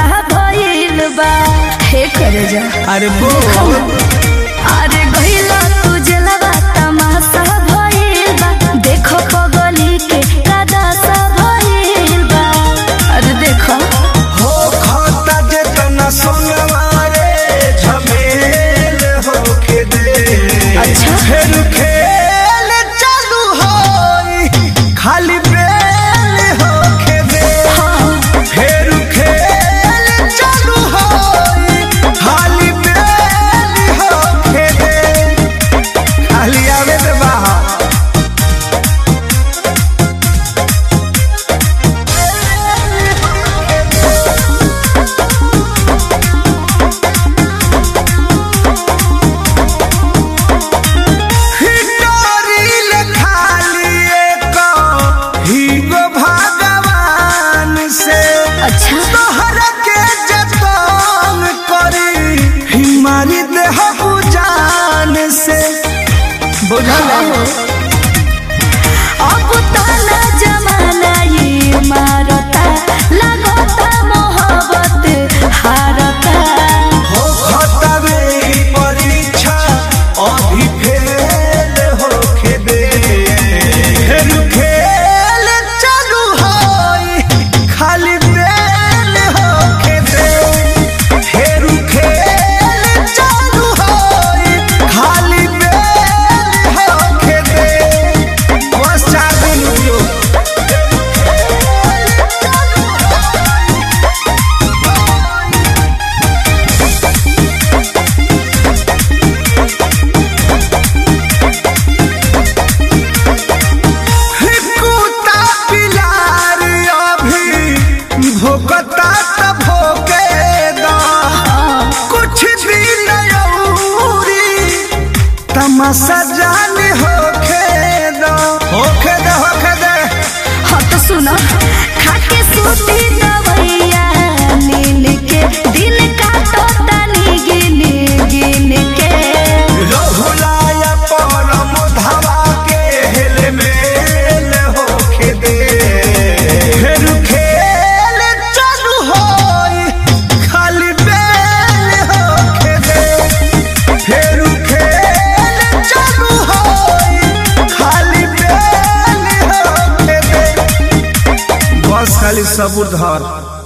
तमाशा भइल बा हे करे जा अरे बोल अरे गइला तू जलवा तमाशा भइल बा देखो पगली के कदासा भइल बा अरे देखो हो खाता जे तना सोनवा रे झमेल होके दे अच्छा। फिर खेल चालू होई खाली बेल होके दे फिर खेल चालू होई खाली बेल होके दे खाली आवे दे बाहर हिटोरिल खाली एक हीगो भगवान से अच्छा तोहरा के जतन करी हिमारी देह जान से बुझल अब ताना जमाना ये मारता लगता मोहब्बत हारता हो खतबे ई परीक्षा अभी फेल होके दे फिर खेल चालू होई खाली बेल होके दे फिर खेल चालू होई खाली बेल होके दे बस चार दिन रुकियो कुत्ता पिलार अभी भोकता त भोके दा कुछ दिन औरी तमाशा जान होखे दा होखे दे होखे दे हाँ तो सुनो खाके सूती दवैया नीन के दिन काटो तनी गिन गिन के रहुलाया परम धावा के हेल मेल होखे दे फिर खेल चालू होई खाली बेल होखे दे फिर खेल चालू होई खाली बेल होखे दे बस खाली सबूर धर